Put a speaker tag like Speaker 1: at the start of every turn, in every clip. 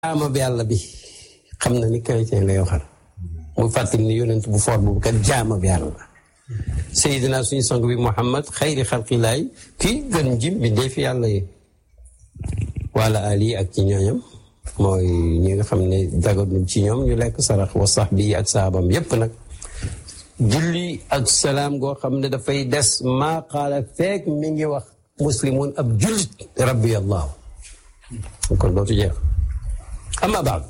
Speaker 1: jaamab yàlla bi xam na ni chrétien lay waxal muy fàttali ni yonent bu for boobu kat jaamab yàlla la Seydina suñu sang bi Muhammad xayri xalqilaay kii gën jim bi dee fi yàlla yi wala ali ak ci ñooñam mooy ñi nga xam ne daganul ci ñoom ñu lekk sarax wa sax bi ak saabam yépp nag julli ak salaam goo xam ne dafay des maa qaala feek mi ngi wax muslimun ab jullit rabbi allahu kon dootu jeex amma baad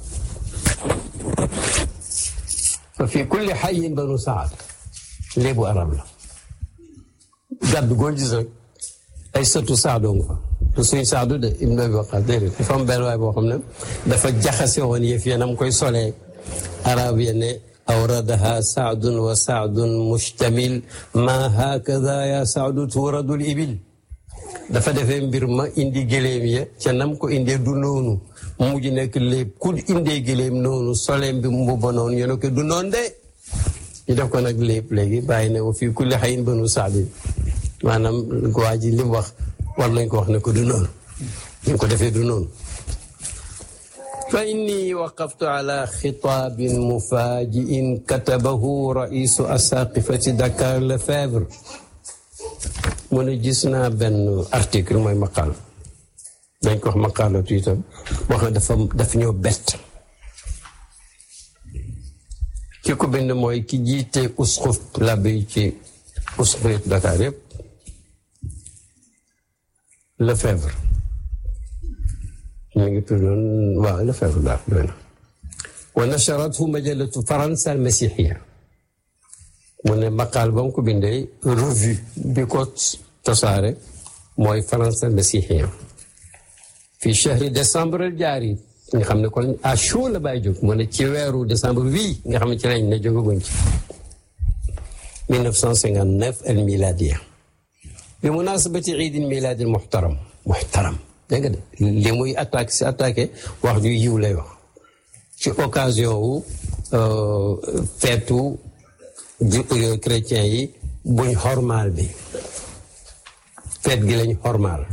Speaker 1: fa fi kulli xayin banu saad léebu arab la gàdd goo gis rek ay sëtu saadoo nga fa te suñ saadu de ibn abi waqas déedéet dafa am benn waay boo xam ne dafa jaxase woon yëf ya nam koy solee arab ya ne awradaha saadun wa saadun mustamil ma hakada ya saadu tuuradul ibil dafa defee mbir ma indi gëléem ya ca nam ko indee du noonu mujj nekk léeb ku indee gëléem noonu soleem bi mbubba noonu ñu ne ko du noonu de ñu def ko nag lépp léegi bàyyi ne wa fii kulli xayin banu saadin maanaam waa ji li mu wax war nañ ko wax ne ko du noonu ñu ko defee du noonu fa inni waqaftu ala xitaabin mufaajiin katabahu raisu asaqifati Dakar Lefebvre mu ne gis naa benn article mooy maqaal dañ ko wax maqaalatu itam wax na dafa daf ñoo bett ki ko bind mooy ki jiite usxuf labbe yi ci usxuf Dakar yëpp Lefebvre ñu ngi tuddoon waaw Lefebvre daal doy na wa nasharathu majalatu faransa al masixiya mu ne maqaal ba mu ko bindee revue bi ko tasaare mooy faransa al masixiya fii chahri décembre al jaari nga xam ne kon à chaud la bàyyi jóg mu ne ci weeru décembre wii nga xam ne ci lañ ne jógaguñ ci 1959 al miladiya bi munasabati iidil milaadil muxtaram muxtaram dégg nga de li muy attaque si attaqué wax ju yiw lay wax ci occasion wu feetu chrétien yi buñ xormaal bi feet gi lañ xormaal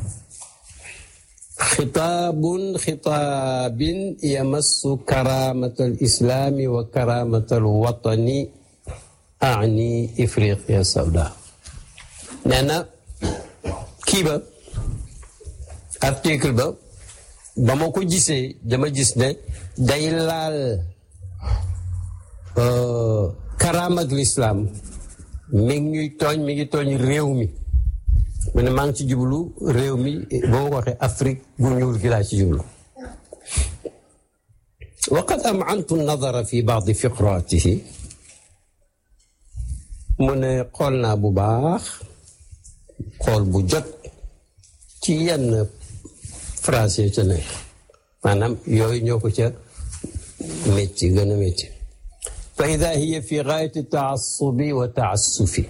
Speaker 1: xitaabun xitaabin yamassu karamata al islaami wa karamata al watani ani ifriqiya sawda nee na kii ba article ba ba ma ko gisee dama gis ne day laal karaamak lislaam mi ngi ñuy tooñ mi ngi tooñ réew mi mu ne maa ngi ci jublu réew mi boo ma ko waxee Afrique gu ñuul gi laa ci jublu waqad amantu nadara fi baadi fiqraatihi mu ne xool naa bu baax xool bu jot ci yenn phrase yi ca nekk maanaam yooyu ñoo ko ca métti gën a métti fa ida hiya fi gaayati taassubi wa taassufi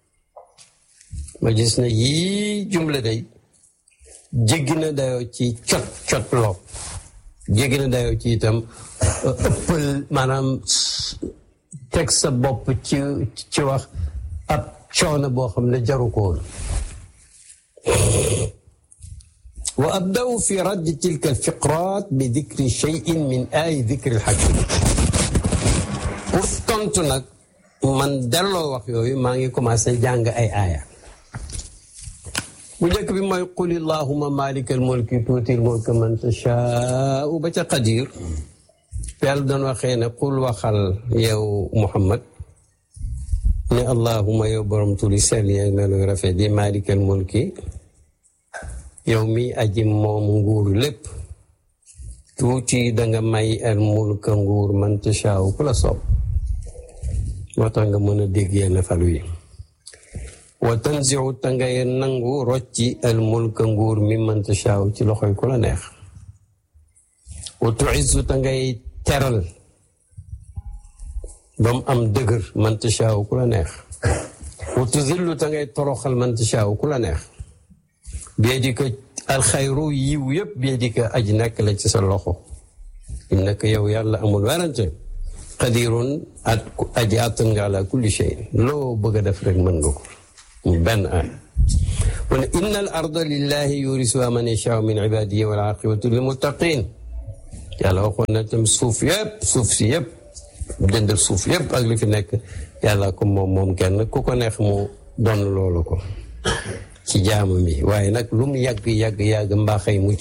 Speaker 1: ma gis ne yii jumla day jéggi na dayoo ci cot cot loo jéggi na dayoo ci itam ëppal maanaam teg sa bopp ci ci wax ab coono boo xam ne jaru ko woon wa abda'u fi raddi tilka alfiqrat bi dikri cheyin min ay dikri alxakim pour tontu nag man delloo wax yooyu maa ngi commencé jàng ay aaya bu njëkk bi mooy qul illahuma malika almulki tuuti almulka man tashaau ba ca qadir yàlla doon waxee ne qul waxal yow muhammad ne allahuma yow borom turi sell yeeg meluy rafet di malika almulki yow mi aji moom nguur lépp tuuti danga may al mulka nguur man tashaaw ku la soob moo tax nga mën a dégg yenn falu yi wa tanziu ta ngay nangu rocci al mulka nguur mi man tashaaw ci loxoy ku la neex wa tuizzu ta ngay teral ba mu am dëgër man tashaaw ku la neex wa tuzillu ta ngay toroxal man tashaaw ku la neex biyadika alxayru yiw yëpp biyadika aji nekk la ci sa loxo innaka yow yàlla amul werante qadirun at aji attan nga ala kulli shay loo bëgg a def rek mën nga ko benn ay mu ne inna al arda lillahi yurisuha man yashaau min ibadihi wal aqibatu lil muttaqin yàlla waxoon na tam suuf yëpp suuf si yëpp dëndal suuf yëpp ak li fi nekk yàlla ko moom moom kenn ku ko neex mu doon loolu ko ci jaamu mi waaye nag lu mu yàgg yàgg yàgg mbaaxay mucc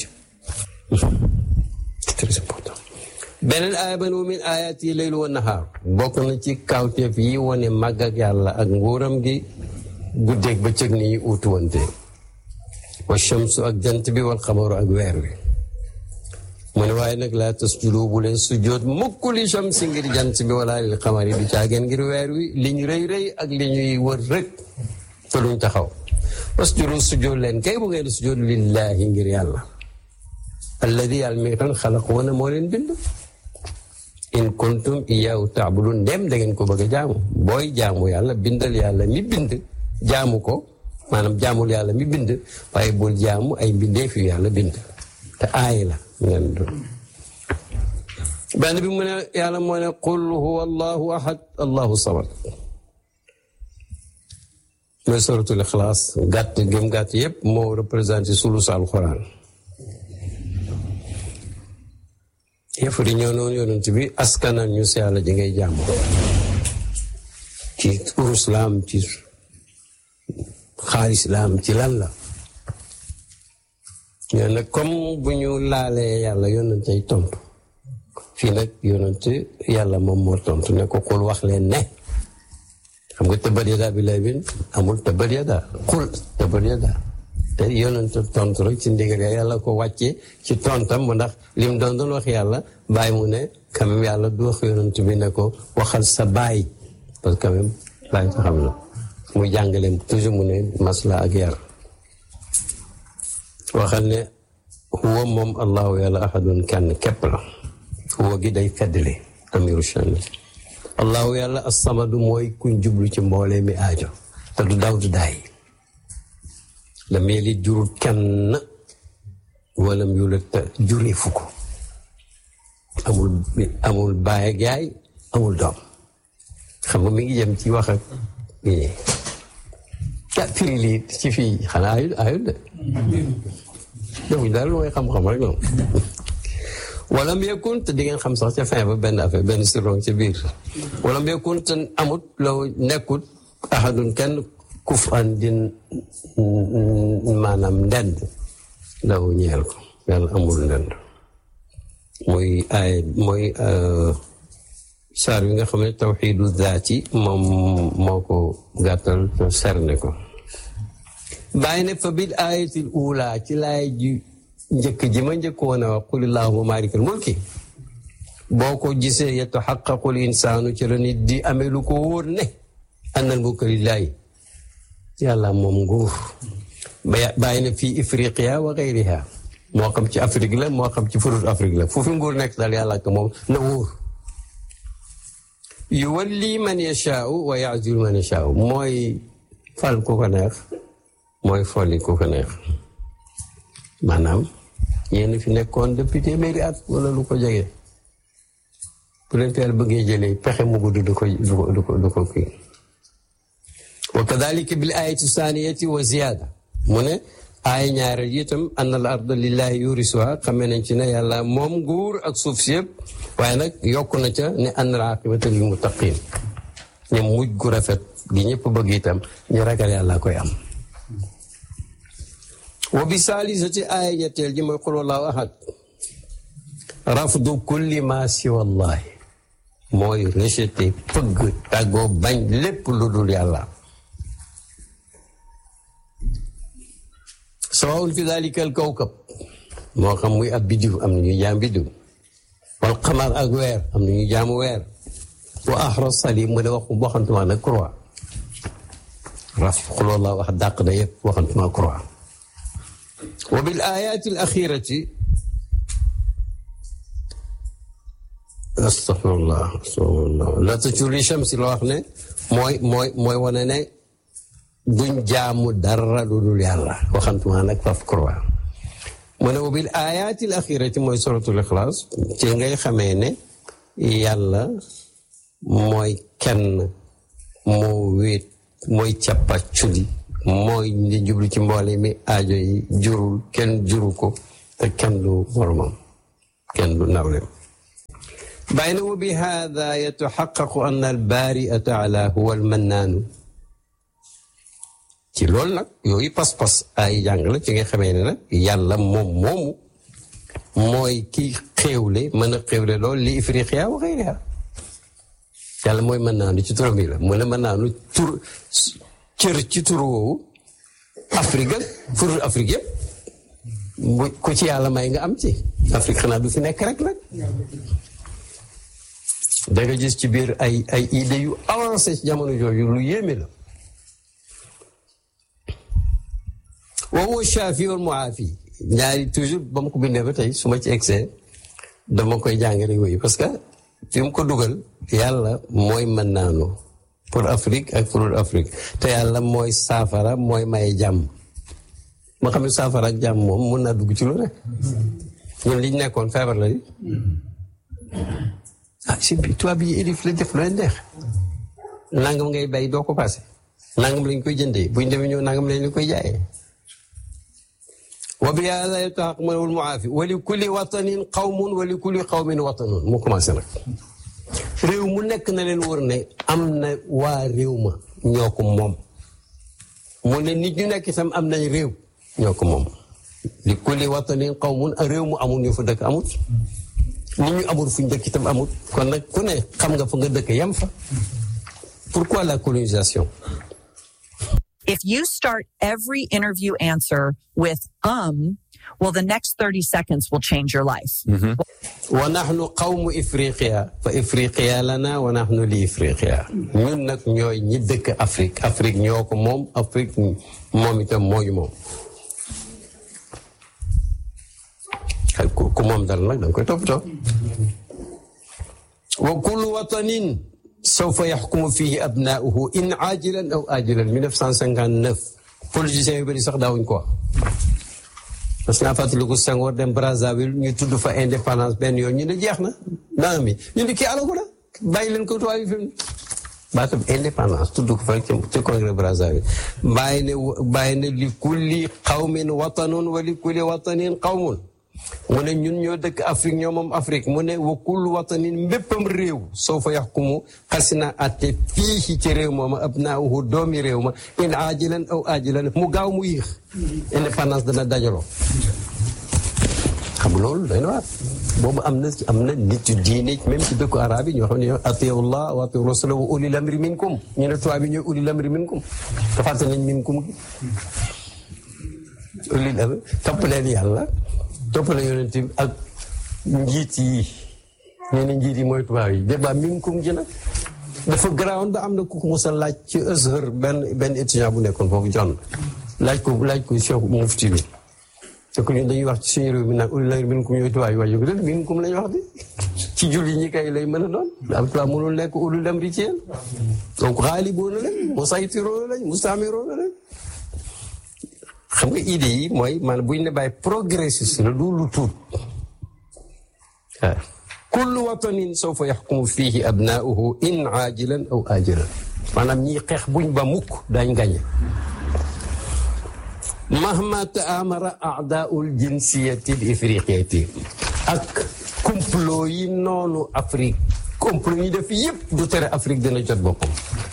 Speaker 1: très important beneen aaya ba ne min ayat yi laylu wa nahaar bokk na ci kawteef yi wane màgg ak yàlla ak nguuram gi guddeeg bëccëg ni ñu uutu wante wa shamsu ak jant bi wal xamaru ak weer wi mu ne waaye nag laa tasjudu bu leen sujjoot mukk li shamsi ngir jant bi wala lil xamari du caageen ngir weer wi li ñu rëy rëy ak li ñuy wër rek te duñ taxaw wasjudu sujjoot leen kay bu ngeen sujjoot lillahi ngir yàlla alladi yàlla mi ngi tan xalaq wana moo leen bind in kuntum iyaahu taabudun ndem da ngeen ko bëgg a jaamu booy jaamu yàlla bindal yàlla mi bind jaamu ko maanaam jaamul yàlla mi bind waaye bul jaamu ay mbindeef yu yàlla bind te aay la ngeen doon benn bi mu ne yàlla moo ne qul huwa allahu ahad allahu samad mooy suratul ixlaas gàtt gëm gàtt yépp moo représenté sulus alquran yëf di ñëw noonu yonent bi askanal ñu si yàlla ji ngay jàmm ci urus la am ci xaalis la am ci lan la ñoo nag comme bu ñu laalee yàlla yonent ay tontu fii nag yonent yàlla moom moo tontu ne ko xul wax leen ne xam nga tëbbat yadaa bi lay bin amul tëbbat yadaa xul tëbbat yadaa te yonent tontu rek ci ndigal yàlla ko wàccee ci tontam mu ndax lim doon doon wax yàlla bàyyi mu ne quand même yàlla du wax yonent bi ne ko waxal sa baay parce que quand même bàyyi ko xam na muy jàngale toujours mu ne masla ak yar waxal ne huwa moom allahu yàlla ahadun kenn képp la huwa gi day feddli amiru shan allahu yàlla assamadu mooy kuñ jublu ci mboolee mi aajo te du daw du daay lam yelit jurut kenn walam yulat te juree fu ko amul amul baay ak yaay amul doom xam nga mi ngi jëm ci wax ak ñi ah firi lii ci fii xanaa ayut ayut de defuñ daal lu mooy xam-xam rek ñoom walam yakun te di ngeen xam sax ca fin ba benn affaire benn sirron ca biir walam yakun te amut law nekkut ahadun kenn kuf an din maanaam ndend law ñeel ko yàlla amul ndend mooy ay mooy saar bi nga xam ne tawxiidu zaati moom moo ko gàttal te serne ko bàyyi ne fa bil ayatil ula ci laay ji njëkk ji ma njëkk woon a wax qul illahuma maalikal mulki boo ko gisee yataxaqaqul insaanu ci la nit di amee lu ko wóor ne annal mulka lillaahi yàlla moom nguur bàyyi na fii ifriqiya wa gayriha moo xam ci Afrique la moo xam ci furut Afrique la foofu nguur nekk daal yàlla ak moom na wóor yuwalli man yashaau wa yaazil man yashaau mooy fal ku ko neex mooy folli ku ko neex maanaam yéen fi nekkoon depuis téeméeri at wala lu ko jege bu leen teel bëggee jëlee pexe mu gudd du ko du ko du ko du ko kii wa kadalika bil ayati saniyati wa ziyada mu ne aaya ñaareel yi itam an al arda lillahi yurisuha xamee nañ ci ne yàlla moom nguur ak suuf si yëpp waaye nag yokk na ca ne an al aqibata lil muttaqin ne mujj gu rafet gi ñëpp bëgg itam ñu ragal yàlla koy am wa bi saalisati aaya ñetteel ji mooy qul wallahu ahad rafdu kulli ma siwa allahi mooy rejeté pëgg tàggoo bañ lépp lu dul yàlla sawaun fi dalika al kawkab moo xam muy ab biddiw am na ñuy jaam biddiw wal xamar ak weer am na ñuy jaamu weer wa ahra salim mu ne wax waxantuma nag croix raf xuloo la wax dàq na yëpp waxantuma croix wa bil ayati al axirati astafirullah astafirullah la tajuri shamsi la wax ne mooy mooy mooy wane ne duñ jaamu dara lu dul yàlla waxantuma nag faf croix mu ne wa bil ayati al axirati mooy suratul ixlaas ci ngay xamee ne yàlla mooy kenn moo wéet mooy cappa culi mooy di jublu ci mboole mi aajo yi jurul kenn juru ko te kenn du moromam kenn du nawleem bàyyi na wa bi hada yataxaqaqu an albaria taala huwa almannaanu ci loolu nag yooyu pas-pas ay jàng la ci nga xamee ne nag yàlla moom moomu mooy ki xéewle mën a xéewle loolu li ifriqiya wa xayriha yàlla mooy mën naanu ci turam yi la mu ne mën naanu tur cër ci tur woowu Afrique ak furul Afrique yëpp bu ku ci yàlla may nga am ci Afrique xanaa du fi nekk rek nag da nga gis ci biir ay ay idées yu avancé ci jamono jooju lu yéeme la wa huwa shaafi wal muaafi ñaari toujours ba ma ko bindee ba tey su ma ci egsee dama koy jàngale yooyu parce que fi mu ko dugal yàlla mooy mën naanu pour Afrique ak pour Afrique te yàlla mooy saafara mooy may jàmm ma xam ne saafara ak jàmm moom mun naa dugg ci lu ne ñun liñ nekkoon feebar la di ah si bi tubaab yi élif la def lu leen neex nangam ngay bay doo ko passé nangam lañ koy jëndee buñ demee ñëw nangam lañ koy jaayee wa bi hada yataxaqaqu al-muaafi wa li kulli watanin qawmun wa li kulli qawmin watanun mu commencé nag réew mu nekk na leen wër ne am na waa réew ma ñoo ko moom mu ne nit ñu nekk itam am nañ réew ñoo ko moom li kulli watanin qawmun réew mu amul ñu fa dëkk amut nit ñu amul fu ñu dëkk itam amut kon nag ku ne xam nga fa nga dëkk yem fa pourquoi la colonisation
Speaker 2: If you start every interview answer with um, well, the next 30 seconds will change your life.
Speaker 1: wa nahnu qawmu ifriqiya fa ifriqiya lana wa nahnu li ifriqiya ñun nag ñooy ñi dëkk Afrique Afrique ñoo ko moom Afrique moom itam mooñu moom ku moom dal nag da nga koy toppatoo wa kullu watanin sawfa yaxkumu fihi abnaauhu in ajilan aw ajilan 1959 politiciens yu bëri sax daawuñ ko wax parce que naa fàttaliku Senghor dem Brazzaville ñu tudd fa indépendance benn yoon ñu ne jeex na naa mi ñu ne kii alagu la bàyyi leen ko tubaab yi fi baatam indépendance tudd ko fa ci congrès Brazzaville bàyyi ne bàyyi ne li kulli qawmin watanun wa li kulli watanin qawmun mu ne ñun ñoo dëkk Afrique ñoo moom Afrique mu ne wa kullu watanin mbéppam réew soo fa yaxkumu xasina atte fii ci réew mooma abnaahu doomi réew ma in ajilan aw ajilan mu gaaw mu yéex indépendance dana dajaloo xam loolu day na waat boobu am na am na nit yu diine même ci dëkku arab yi ñoo xam ne atiu llah wa atiu rasula wa ulil amri minkum ñu ne tubaab yi ñooy ulil amri minkum te fàtte nañ minkum gi ulil amri topp leen yàlla topp la yonent bi ak njiit yi ñu ne njiit yi mooy tubaab yi débat minkum ji nag dafa garaawoon ba am na ku ko mos a laaj ci Azhar benn benn étudiant bu nekkoon foofu jon laaj ko laaj ko Cheikh Mufti bi te ko ñun dañuy wax ci suñu réew mi nag ulil amri minkum ñooy tubaab yi waaye yëg minkum lañu wax di ci julli ñi kay lay mën a doon am tubaab mënul nekk ulul amri ci yéen donc xaaliboona lañ musaytiroona lañ mustamiroona lañ xam nga idée yi mooy maanaam bu ñu ne bàyyi progressiste la du lu tuut waaw kullu watanin sawfa yaxkumu fihi abnaauhu in ajilan aw ajilan maanaam ñiy xeex buñ ba mukk dañ gañe mahma taamara aadaul jinsiyati l ifriqiyati ak complot yi noonu Afrique complot yi def yëpp du tere Afrique dina jot boppam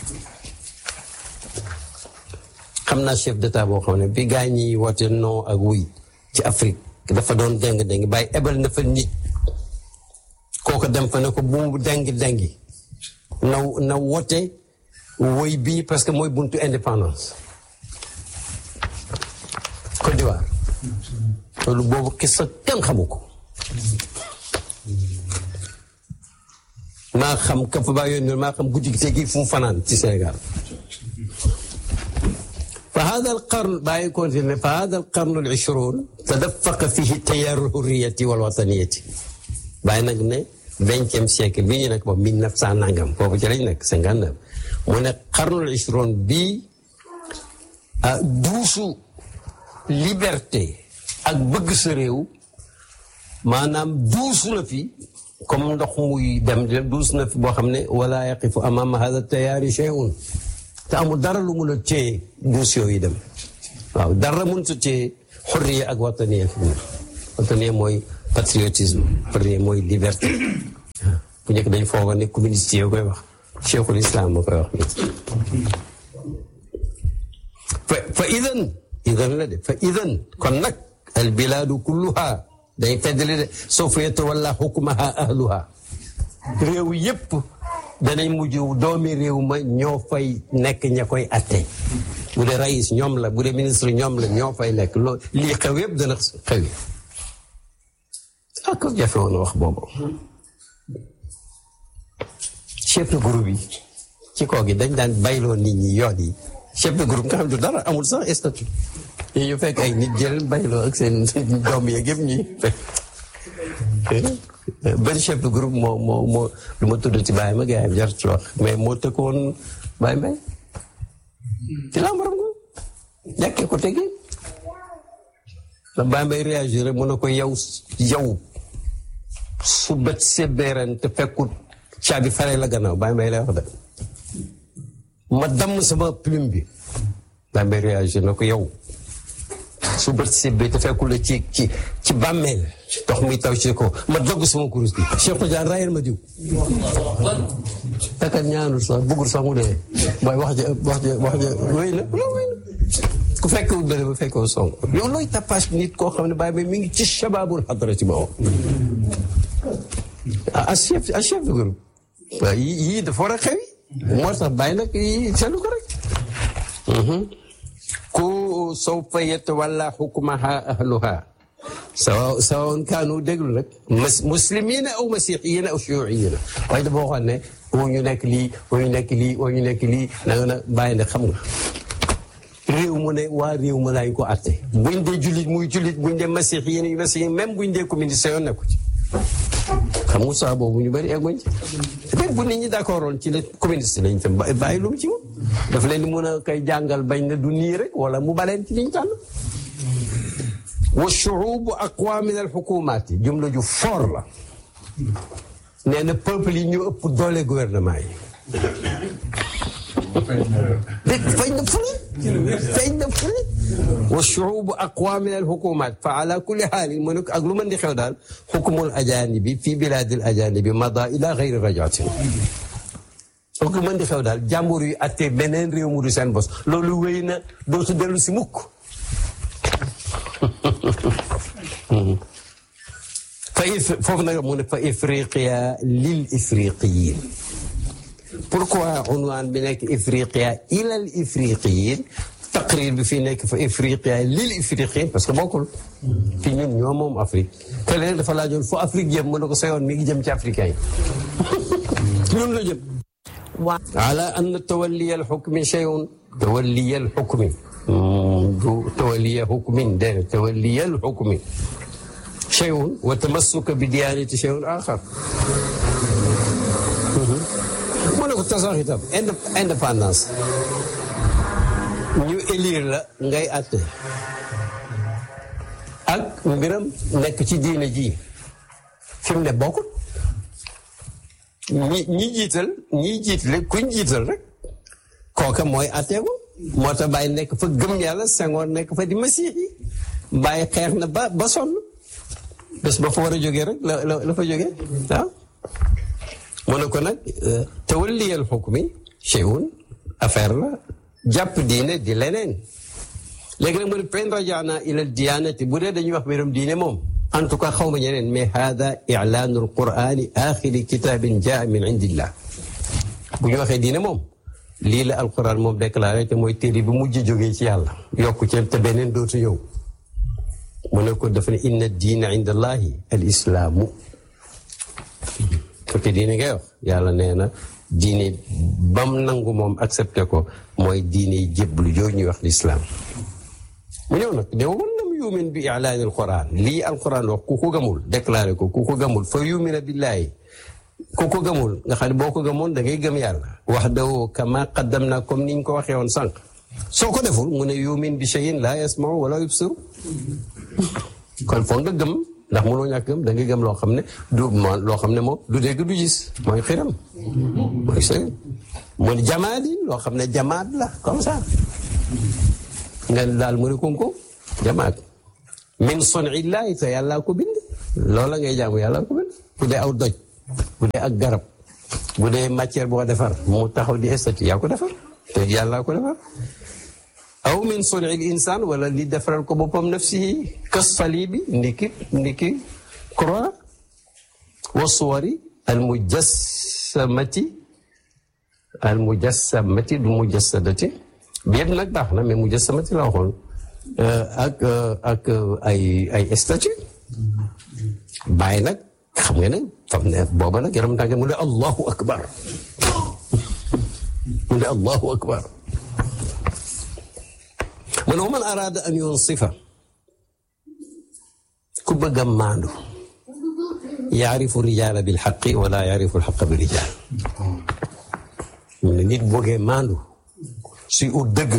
Speaker 1: xam naa chef d'état boo xam ne bi gaa ñi woote non ak wuy ci Afrique dafa doon deng dengi bàyyi ebal na fa nit kooko dem fa ne ko bu mu dengi dengi na na woote woy bii parce que mooy buntu indépendance Côte d'Ivoire loolu boobu xisa kenn xamu ko maa xam ka fa baa yónni maa xam guddi gi tegi fu mu fanaan ci Sénégal فهذا القرن باي كونتين فهذا القرن العشرون تدفق فيه تيار الحرية والوطنية باي نك ne vingtième siècle bi ñu nekk boobu mille neuf cent nangam foofu ci lañ nekk cinquante neuf mu ne qarnul ishron bii duusu liberté ak bëgg sa réew maanaam duusu na fi comme ndox muy dem di duus na fi boo xam ne wala yaqifu amama hada tayaari shay'un te amul dara lu mun a téye duus yooyu dem waaw dara mënut a téye xurriya ak wataniya fi mu wataniya mooy patriotisme premier mooy liberté bu njëkk dañ fooga ne communiste yoo koy wax cheikhul islam moo koy wax nit fa fa idan idan la de fa idan kon nag al bilaadu kulluha day feddali de sawfa yatawalla xukmaha ahluha réew yépp danañ mujj doomi réew ma ñoo fay nekk ña koy atte bu dee rais ñoom la bu dee ministre ñoom la ñoo fay nekk loo lii xew yépp dana xewi ak jafe woon wax boobu chef de groupe yi ci kaw gi dañ daan bayloo nit ñi yoon yi chef de groupe nga xam ne dara amul sax statut yi ñu fekk ay nit jël bayloo ak seen doom yeeg yëpp ñi fekk benn chef de groupe moo moo moo lu ma tudd ci bàyyi ma gars yi jar ci wax mais moo tëkkoon bàyyi mbay ci lambaram ko ñàkkee ko tegi la bàyyi mbay réagir rek mu ne ko yow yow su bët sebbeeren te fekkut caabi fare la gannaaw bàyyi mbay lay wax de ma damm sama plume bi bàyyi mbay réagir na ko yow su bët sebbee te fekkul la ci ci ci bàmmeel dox mi taw ci ko ma dogg sama kurus bi Cheikh Tidiane rayal ma diw takat ñaanul sax bëggul sax mu dee waaye wax ja wax ja wax ja wéy na loolu wéy na ku fekkewul bële ba fekkewul song yow looy tapage nit koo xam ne bàyyi ba mi ngi ci shababul xadra ci boobu a chef a chef de groupe waaw yii dafa war a xewi moo tax bàyyi nag yi seetlu ko rek ku sawfa yatawalla xukmaha ahluha sawa sawaun kaanu déglu nag muslimina aw masihiyina aw shuyuiyina waaye dafa waxoon ne oo ñu nekk lii oo ñu nekk lii oo ñu nekk lii na nga na bàyyi ne xam nga réew mu ne waa réew mu lañ ko atte buñ dee jullit muy jullit buñ dee masihiyin yu masihin même buñ dee communiste yoon nekku ci xam nga saa boobu ñu bëri egguñ ci peut-être bu nit ñi d'accord woon ci la communiste lañ tam bàyyi lu mu ci moom daf leen di mën a koy jàngal bañ ne du nii rek wala mu baleen ci liñ tànn wa shuubu aqwa min al xukumaat yi jumla ju fort la nee na peuple yi ñu ëpp doole gouvernement yi feeñ na fu ne feeñ na fu ne wa shuubu aqwa min al xukumaat fa ala kulli xaalin mu ne ak lu mën di xew daal xukumul ajaanibi fi bilaadil ajaanibi mada ila gayri rajatin ak lu mën di xew daal jàmbur yu attee beneen réew mu du seen bos loolu wéy na dootu dellu si mukk fa foofu nag mu ne fa ifriqiya lil ifriqiyin pourquoi unwaan bi nekk ifriqiya ilal ifriqiyin taqrir bi fii nekk fa ifriqiya lil ifriqiyin parce que bokkul fi ñun ñoo moom Afrique te léegi dafa laajoon fu Afrique jëm mu ne ko sa yoon mi ngi jëm ci africain yi ñun la jëm ala anna tawalliya alxukmi shay'un tawalliya alxukmi du tawalliya xukmin déedéet tawalliya alxukmi shay'un wa tamassuka bi diyanati shay'un axar mu ne ko tasax itam indépendance ñu élire la ngay àtte ak mbiram nekk ci diine ji fi mu ne bokkul ñi ñi jiital ñi jiitale kuñ jiital rek kooka mooy àtteeku moo tax bàyyi nekk fa gëm yàlla Senghor nekk fa di masiix yi bàyyi xeex na ba ba sonn bés ba fa war a jógee rek la la la fa jógee waaw mu ne ko nag tawalliyal xukmi cheyun affaire la jàpp diine di leneen léegi nag mu ne fen rajaana ilal diyanati bu dee dañuy wax mbirum diine moom en tout cas xaw ma ñeneen mais hada ilaanu alqurani axiri kitabin jaa min indillah bu ñu waxee diine moom lii la alquran moom déclaré te mooy téere bi mujj jógee ci yàlla yokku ci te beneen dootu ñëw mu ne ko dafa ne inna diina inda allahi al islaamu fekk diine ngay wax yàlla nee na diine bam nangu moom accepté ko mooy diine jéblu jooju ñuy wax lislaam mu ñëw nag de wan lam yumin bi ilaani alquran lii alquran wax ku ko gëmul déclaré ko ku ko gëmul fa yumina billaahi ku ko gëmul nga xam ne boo ko gëmoon da ngay gëm yàlla wax dawoo kama qaddam na comme niñ ko waxee woon sànq soo ko deful mu ne yumin bi cheyin la yasmau wala yubsiru kon foog nga gëm ndax mënoo ñàkk gëm da ngay gëm loo xam ne du loo xam ne moom du dégg du gis mooy xiram mooy sëy mooy jamaat yi loo xam ne jamaat la comme ça nga daal mu ne kunko jamaat min sonillahi te yàllaa ko bind loola ngay jaamu yàlla ko bind bu dee aw doj bu dee ak garab bu dee matière boo defar mu taxaw di estati yaa ko defar te yàlla ko defar aw min sunil insaan wala li defaral ko boppam nafsihi kas salibi ndiki ndiki croix wa suwari al mujassamati al mujassamati du mujassadati bi yëpp nag baax na mais mujassamati la waxoon ak ak ay ay statue bàyyi nag xam nga ne fam ne booba nag yaram tànge mu ne allahu akbar mu ne allahu akbar mu ne wa man araada an yunsifa ku bëgg a maandu yaarifu rijaala bil xaqi wala yaarifu alxaqa bi rijaal mu ne nit bëggee maandu suy ut dëgg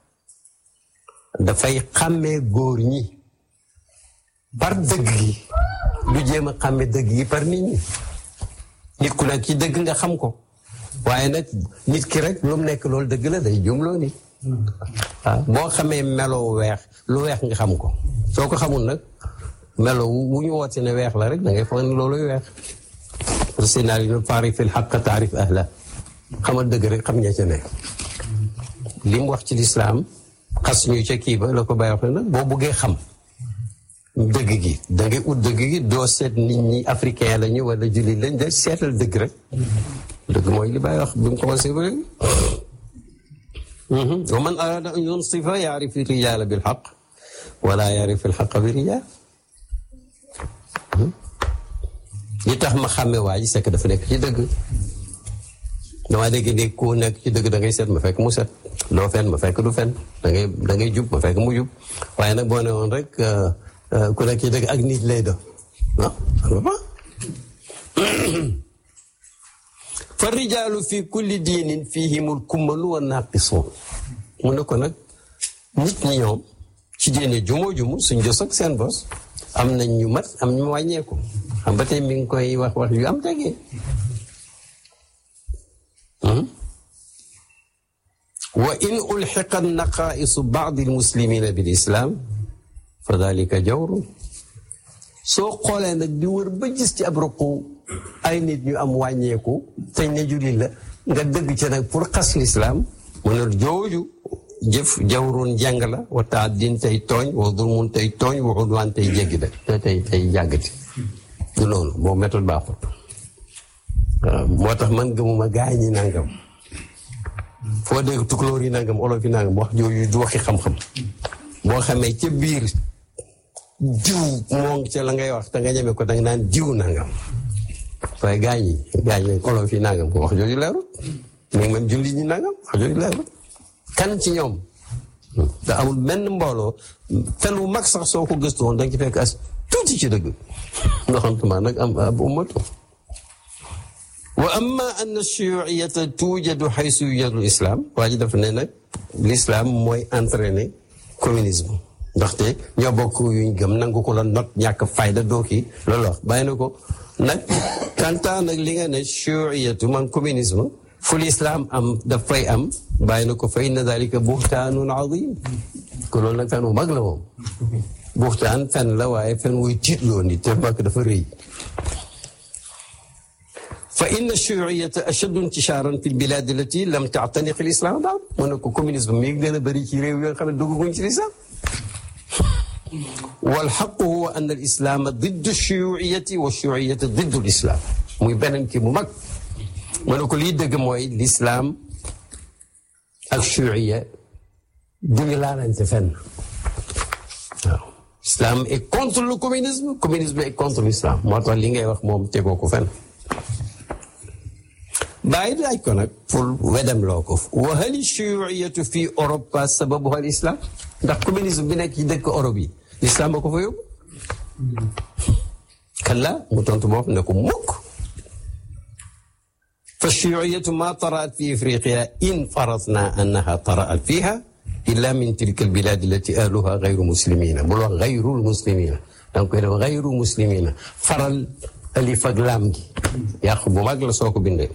Speaker 1: dafay xàmmee góor ñi par dëgg gi du jéem a xàmmee dëgg gi par nit ñi nit ku nekk ci dëgg nga xam ko waaye nag nit ki rek lu mu nekk loolu dëgg la day jumloo nit waaw boo xamee melo weex lu weex nga xam ko soo ko xamul nag melo wu ñu woote ne weex la rek da ngay foog ne looluy weex sénal yi taarif il xaq taarif ahla xamal dëgg rek xam ña ca ne li mu wax ci lislaam xas ñu ca kii ba la ko bàyyi wax ne nag boo buggee xam dëgg gi da ngay ut dëgg gi doo seet nit ñi africain lañu wala jullit lañ de seetal dëgg rek dëgg mooy li bàyyi wax bi mu commencé ba léegi wa man arada an yunsifa yaarif rijaala bil xaq wala yaarif al xaqa bi rijaal li tax ma xàmme waa ji sekk dafa nekk ci dëgg damaa dégg ne ku nekk ci dëgg da ngay seet ma fekk mu set doo fen ma fekk du fen da ngay da ngay jub ma fekk mu jub waaye nag boo ne woon rek ku nekk ci dëgg ak nit lay do ah fa rijaalu fi kulli diinin fihimul kummalu wa naqisuun mu ne ko nag nit ñi ñoom ci diine jumoo jumu suñ jos ak seen bos am nañ ñu mat am ñu wàññeeku xam ba tey mi ngi koy wax wax yu am tegee wa in ulxiqa naqaisu baadi almuslimina bil islam fa dalika jawru soo xoolee nag di wër ba gis ci ab ruqu ay nit ñu am wàññeeku teñ ne jullit la nga dëgg ci nag pour xas lislaam mu ne jooju jëf jawrun jàng la wa taaddin tey tooñ wa dulmun tey tooñ wa udwaan tey jéggi da te tey tey jàggati du noonu boobu méthode baaxut waaw moo tax man gëmuma gaay ñi nangam foo dégg tukulóor yi nangam olof yi nangam wax jooju du waxi xam-xam boo xamee ca biir diw moo ca la ngay wax te nga ñeme ko danga naan diw nangam waaye gaañ yi gaañ yi olof yi nangam ko wax jooju leerut mais man julli ñi nangam wax jooju leerut kan ci ñoom da amul benn mbooloo fen wu mag sax soo ko gëstu woon danga ci fekk as tuuti ci dëgg ndoxantuma nag am ab ummatu wa amma anna shuyuiyata tuujadu xaysu yujadu islam waa ji dafa ne nag l'islam mooy entraîner communisme ndaxte ñoo bokk yuñ gëm nangu ko la not ñàkk fayda doo kii loolu wax bàyyi na ko nag kanta nag li nga ne shuyuiyatu man communisme fu l'islam am dafay am bàyyi na ko fa inna dalika buxtaanun azim ko loolu nag fen wu mag la moom buxtaan fen la waaye fen wuy tiitloo nit te mbàkk dafa rëy fa inna shuyuiyata ashaddu intisharan fi lbilad allati lam taataniq lislam daal mu ne ko communisme mi ngi gën a bëri ci réew yoo nga xam ne dugguñ ci lislam walxaqu huwa an alislama diddu shuyuiyati wa shuyuiyata diddu lislam muy beneen kii bu mag mu ne ko lii dëgg mooy l'islam ak shuyuiya duñu laalante fenn waaw islam est contre le communisme communisme est contre l'islam moo tax li ngay wax moom tegoo ko fenn bàyyi laaj ko nag pour wedem loo ko wa hal shuyuiyatu fi Europe sababuha al islam ndax communisme bi nekk ci dëkk Europe yi l'islam ba ko fa yóbbu kalla mu tontu bopp ne ko mukk fa shuyuiyatu ma taraat fi ifriqiya in faratna annaha taraat fiha illa min tilka albilad allati ahluha gayru muslimina bul wax gayrul muslimina danga koy def gayru muslimina faral alif ak laam gi yàq bu mag la soo ko bindee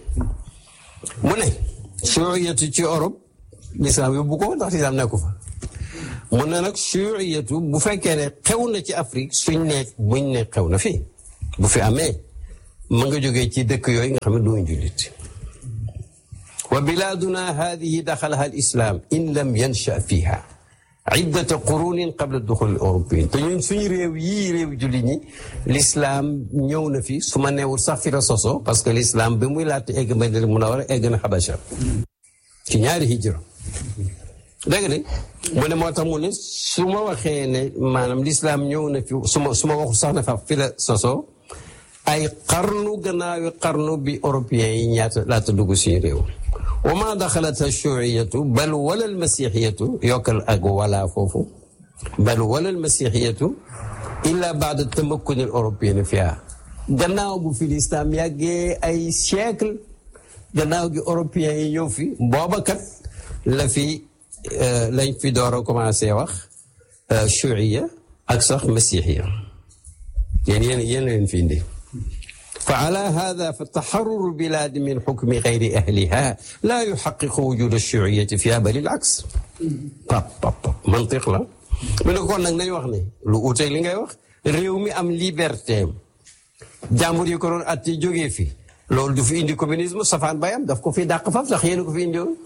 Speaker 1: mu ne shuyuiyatu ci Europe l'islam yóbbu ko ndax l'islam nekku fa mun na nag shuuriyatu bu fekkee ne xew na ci Afrique suñ ne buñ ne xew na fi bu fi amee ma nga jógee ci dëkk yooyu nga xam ne duñ jullit wa bilaaduna hadihi daxalaha al islam in lam yansha fiha iddata qurunin qabla duxul européen te ñun suñu réew yii réew jullit ñi l'islam ñëw na fi su ma neewul sax fi la soso parce que l'islam bi muy laata egg Madina Munawara egg na Xabasha ci ñaari hijra dégg nga mu ne moo tax mu ne su ma waxee ne maanaam l'islam ñëw na fi su ma su ma waxul sax na fa fi la soso ay xarnu gannaawi xarnu bi européens yi ñaata laata dugg suñu réew wa ma daxalat ashuuriyatu bal wala almasixiyatu yokkal ak wala foofu bal wala almasixiyatu illa baada tamakkuni al européen fiha gannaaw bu fi l'islam yàggee ay siècle gannaaw gi européens yi ñëw fi booba kat la fi lañ fi door a commencé wax shuuriya ak sax masixiya yéen yéen yéen leen fi indi فعلى هذا فالتحرر البلاد من حكم غير أهلها لا يحقق وجود الشيوعية فيها بل العكس طب طب طب منطق لا من يكون نك ناي واخني لو اوتي لي ngay wax réew mi am liberté jàmbur yi ko doon atti jógee fi loolu du fi indi communisme safaan bayam daf ko fi dàq faf sax yéen ko fi indi woon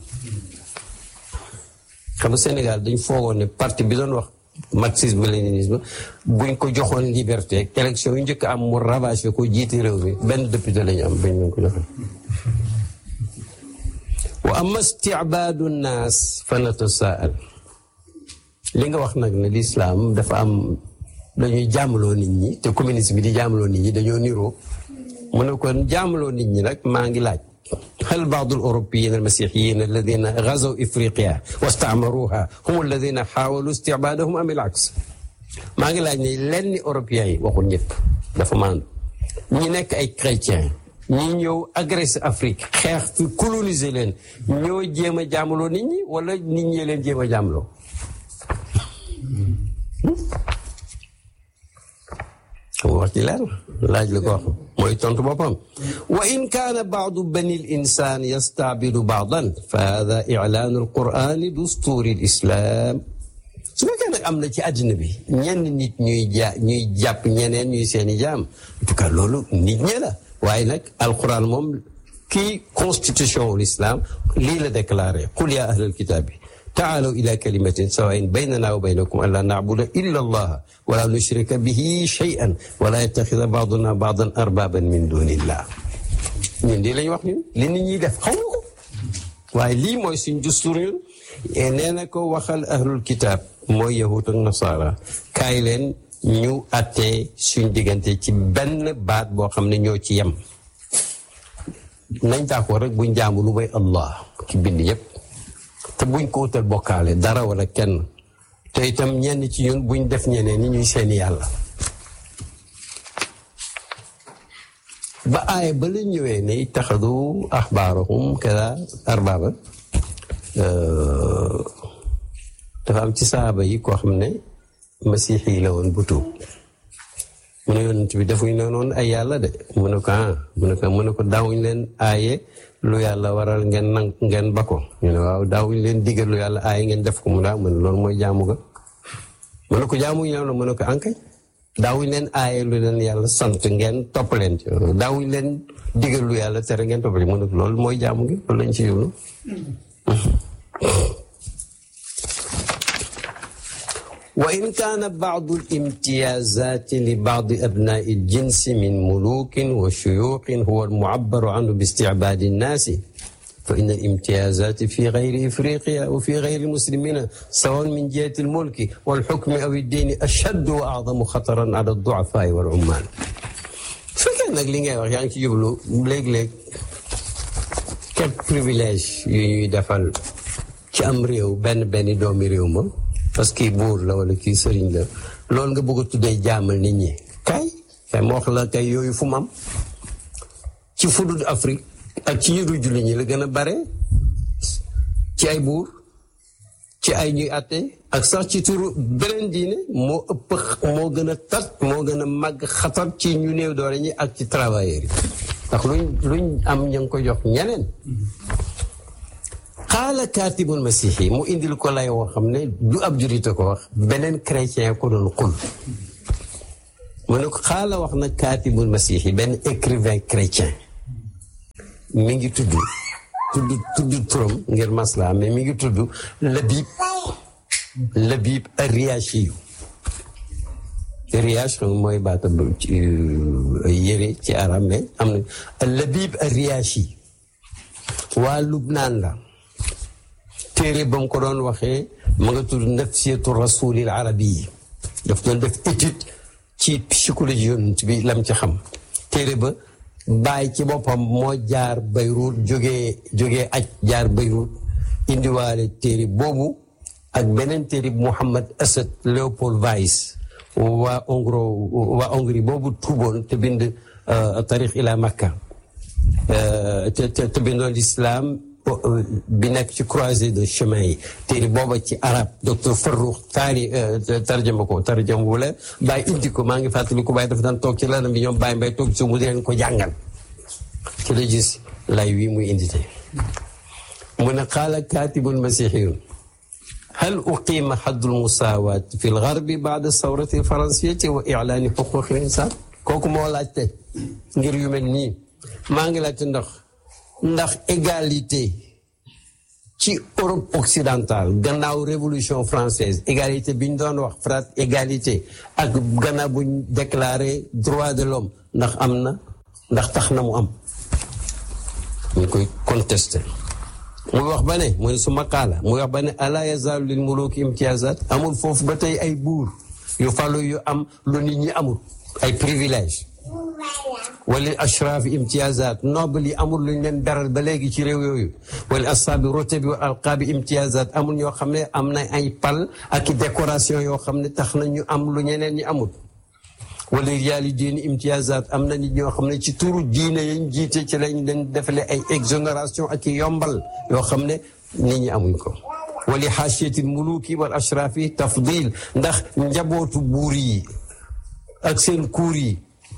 Speaker 1: xam nga Sénégal dañ foogoon ne parti bi doon wax marxisme léninisme buñ ko joxoon liberté élection yu njëkk am mu ravagé ko jiite réew mi benn député lañu am bañ leen ko joxoon wa amma istibaadu nnaas fa natasaal li nga wax nag ne l'islam dafa am dañuy jaamaloo nit ñi te communisme bi di jaamaloo nit ñi dañoo niroo mu ne kon jaamaloo nit ñi nag maa ngi laaj هل بعض الأوروبيين المسيحيين الذين غزوا إفريقيا واستعمروها هم الذين حاولوا استعبادهم أم العكس maa ngi laaj ne lenn européens yi waxul ñëpp dafa maandu ñi nekk ay chrétiens ñi ñëw agressé Afrique xeex fi coloniser leen ñoo jéem a jaamaloo nit ñi wala nit ñi leen jéem a jaamaloo wax ci leer laaj la ko wax mooy tontu boppam wa in kaana baadu bani l insan yastaabidu baadan fa hada ilaanu alqurani dusturi l islam su fekkee nag am na ci àddina bi ñenn nit ñuy ja ñuy jàpp ñeneen ñuy seeni jaam en tout cas loolu nit ñe la waaye nag alquran moom kii constitution wu l'islam lii la déclaré qul ya ahlal kitaabi taalaw ila kalimatin sawain baynana wa baynakum an laa nacbuda illa allaha wala nushrika bihi shay'an wala yattaxida baaduna baadan arbaban min dunillah ñun di lañ wax ñun li nit ñi def xaw ko waaye lii mooy suñ dustur ñun nee na ko waxal ahlul kitaab mooy yahud ak nasara kaay leen ñu attee suñ diggante ci benn baat boo xam ne ñoo ci yem nañ d'accord rek buñ jaamu lu may allah ci bind yépp te buñ ko wutal bokkaale dara wala kenn te itam ñenn ci ñun buñ def ñeneen ni ñuy seeni yàlla ba aaya ba la ñëwee ne ittaxadu axbaarahum kada arbaaba dafa am ci saaba yi koo xam ne masiix yi la woon bu tuub mu ne yonent bi defuñ ne noonu ay yàlla de mu ne ko ah mu ne ko mu ne ko daawuñ leen aaye lu yàlla waral ngeen nang ngeen ba ko ñu ne waaw daawuñ leen digal lu yàlla aaye ngeen def ko mu daa mu ne loolu mooy jaamu ga mu ne ko jaamuñ leen mu ne ko ankay daawuñ leen aaye lu leen yàlla sant ngeen topp leen ci daawuñ leen digal lu yàlla tere ngeen topp leen mu ne ko loolu mooy jaamu gi loolu lañ ci yóbbu وإن كان بعض الامتيازات لبعض أبناء الجنس من ملوك وشيوخ هو المعبر عنه باستعباد الناس فإن الامتيازات في غير إفريقيا وفي غير المسلمين سواء من جهة الملك والحكم أو الدين أشد وأعظم خطرا على الضعفاء والعمال فكان nag li ngay wax yaa ngi ci jublu léeg-léeg quel privilège yu ñuy defal ci am réew benn benn doomi réew ma parce que buur la wala kii sëriñ la loolu nga bëgg a tuddee jaamal nit ñi kay kay ma wax la kay yooyu fu mu am ci fudud Afrique ak ci yëru julli ñi la gën a bare ci ay buur ci ay ñuy àtte ak sax ci turu beneen diine moo ëpp moo gën a tat moo gën a màgg xatar ci ñu néew doole ñi ak ci travailleurs yi ndax luñ luñ am ña ngi ko jox ñeneen xaala kaatibul masiixi mu indil ko lay woo xam ne du ab jurite ko wax beneen chrétien ko doon xul mu ne ko xaala wax na kaatibul masiixi benn écrivain chrétien mi ngi tudd tudd tudd turam ngir masla mais mi ngi tudd Labib Labib Riyachi Riyaach mooy baata yëre ci arab mais am na Labib Riyachi waa Lubnaan la téere ba mu ko doon waxee ma nga tudd nafsiyatu rasulil arabi yi daf doon def étude ci psychologie yonent bi lam ci xam téere ba bàyyi ci boppam moo jaar Beyrouth jógee jógee aj jaar Beyrouth indiwaale téere boobu ak beneen téere Mouhamad Asad Léopold Weiss waa Hongro waa Hongrie boobu tuuboon te bind tarix ila Makka te te bindoon l'islam bi nekk ci croisée de chemin yi téere booba ci arab docteur Farroux taari tarjama ko tarjama wu la bàyyi indi ko maa ngi fàttali ko bàyyi dafa daan toog ci lanam bi ñoom bàyyi mbay toog ci mu di leen ko jàngal ci la gis lay wi muy indi tey mu ne qaala kaatibun masihiyun hal uqima xaddul musaawaat fi lgarbi baada sawrati alfaransiyati wa ilaani xuquqi linsan kooku moo laajte ngir yu mel nii maa ngi laajte ndax ndax égalité ci Europe occidentale gannaaw révolution française égalité bi ñu doon wax frat égalité ak gannaaw bu ñu déclaré droit de l'homme ndax am na ndax tax na mu am ñu koy contesté muy wax ba ne muy su maqaala muy wax ba ne ala yazaalu lil muluki imtiyazat amul foofu ba tey ay buur yu falu yu am lu nit ñi amul ay privilège wala ashraf imtiyazat noble yi amul luñ leen beral ba léegi ci réew yooyu wala asaabi rotabi wa alqaabi imtiyazat amul ñoo xam ne am na ay pal ak i décoration yoo xam ne tax na ñu am lu ñeneen ñi amul wala riyaali diini imtiyazat am na nit ñoo xam ne ci turu diine yañ jiite ci lañ leen defale ay exonération ak i yombal yoo xam ne nit ñi amuñ ko wali xaasiyati muluki wal ashrafi tafdil ndax njabootu buur yi ak seen kuur yi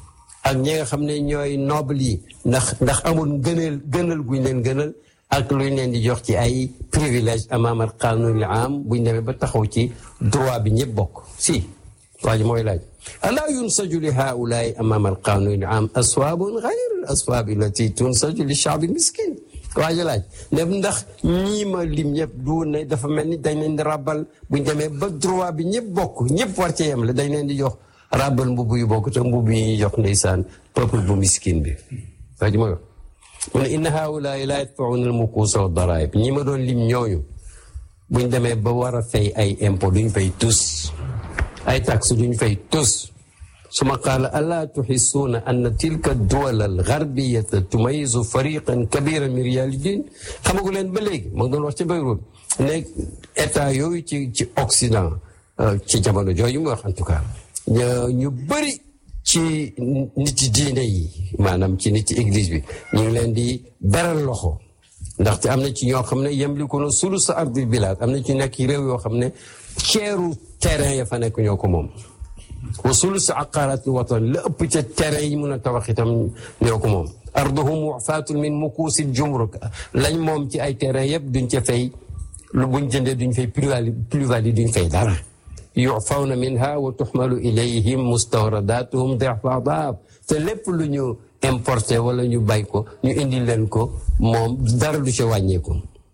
Speaker 1: ak ñi nga xam ne ñooy noble yi ndax ndax amul gënal gënal guñ leen gënal ak luñ leen di jox ci ay privilège amaam al qanunil am buñ demee ba taxaw ci droit bi ñëpp bokk si waa ji mooy laaj alaa yunsaju li haulaai amaam al qanunil am aswaabun gayr al aswaab allati tunsaju li shaabi miskin waa ji laaj ne ndax ñii ma lim ñëpp du ne dafa mel ni dañ leen di rabal buñ demee ba droit bi ñëpp bokk ñëpp war cee yem la dañ leen di jox rabal mbubb yu bokk te mbubb yi ñuy jox ndeysaan peuple bu miskin bi waa ji mooy wax mu ne inna haulaai laa yadfauna al mukuusa wa daraib ñi ma doon lim ñooñu buñ demee ba war a fay ay impôt duñ fay tus ay taxe duñ fay tus suma qaala alaa tuxisuuna anna tilka duwal al garbiyata tumayisu fariqan kabiran min riyaali din xamagu leen ba léegi ma ngi doon wax ci Beyrouth ne état yooyu ci ci Occident ci jamono jooju mu wax en tout cas ñu bëri ci nit yi diine yi maanaam ci nit yi église bi ñu ngi leen di beral loxo ndaxte am na ci ñoo xam ne yamlikuuna sulusa ardi bilaad am na ci nekk réew yoo xam ne ceeru terrain ya fa nekk ñoo ko moom wa sulus aqaraati watan la ëpp ca terrain yi mun a tabax itam ñoo ko moom arduhum wafaatun min mukuusil jumruk lañ moom ci ay terrain yëpp duñ ca fay lu buñ jëndee duñ fay plus-value duñ fay dara yufawna minha wa tuxmalu ilayhim mustawradatuhum difa daaf te lépp lu ñu importé wala ñu bay ko ñu indi leen ko moom dara du ca wàññeeku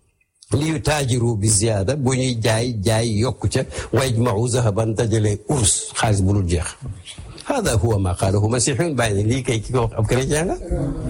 Speaker 1: li yu taajiru bi ziyaada bu ñuy jaay jaay yokku ca wa yajmau zahaban dajale urs xaalis bu dul jeex hada huwa ma qaalahu masihun bàyyi na lii kay ki ko wax ab chrétien la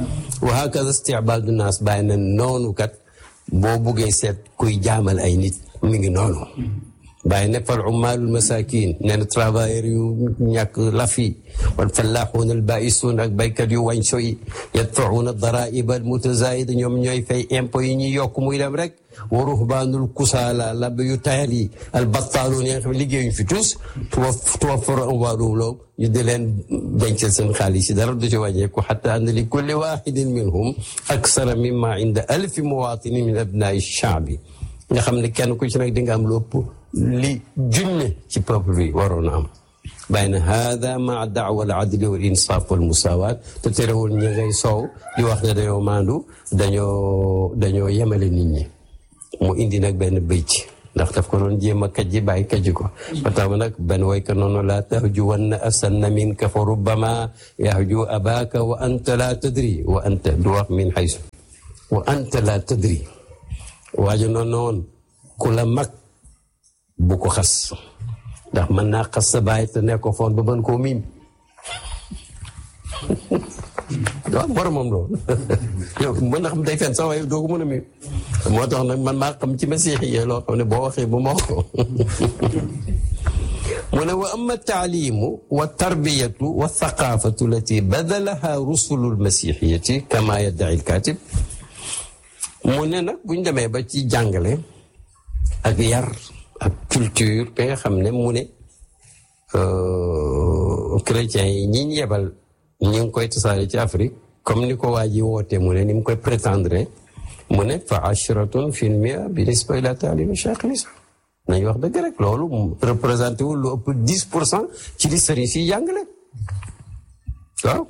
Speaker 1: wa hakada istibaadu naas bàyyi na noonu kat boo buggee seet kuy jaamal ay nit mi ngi noonu bàyyi ne fal ummaalul masakin nee na travailleurs yu ñàkk lafi wal fallaaxuun al baisuun ak baykat yu wañso yi yadfacuuna daraiba al mutazaayida ñoom ñooy fay impôt yi ñuy yokk muy dem rek wa ruhbaanul kusaala lab yu tayal yi al battaaluun yi nga xam ne liggéeyuñ fi tous tuwaffaru amwaaluhum law ñu di leen dencal seen xaalis yi dara du ci wàññeeku xatta anna li kulli waaxidin minhum aksara mimma inda alfi muwaatinin min abnaai shaabi nga xam ne kenn ku ci nag di nga am lu ëpp li junne ci peuple bi waroon a am bàyyi na hada maa daawa al adli wal insaaf wal musaawaat te terewul ñi ngay soow di wax ne dañoo maandu dañoo dañoo yemale nit ñi mu indi nag benn bëyt ndax daf ko doon jéem a kajji bàyyi kajji ko ba tax nag benn wayka noonu laa tahju wanna asanna minka fa rubbama yahju abaka wa anta la tadri wa anta du wax min xaysu wa anta la tadri waajo noonu noonu ku la mag bu ko xas ndax mën naa xas sa bàyyi te nekk ko foon ba mën koo miim waaw boromam loolu yow mën na xam day fen sax waaye doo ko mën a miim moo tax nag man maa xam ci masiix yi loo xam ne boo waxee bu ma wax ko mu ne wa amma taalimu wa tarbiyatu wa thaqafatu allati badalaha rusulu lmasixiyati kama yaddai lkatib mu ne nag buñ demee ba ci jàngale ak yar ak culture bi nga xam ne mu ne chrétiens yi ñi ñu yebal ñi ngi koy tasaare ci Afrique comme ni ko waa ji wootee mu ne ni mu koy prétendre mu ne fa ashratun fil mia bi nisba ila taalimi cheikh lislam nañ wax dëgg rek loolu représenté wul lu ëpp dix pour cent ci li sëriñ si jàngale waaw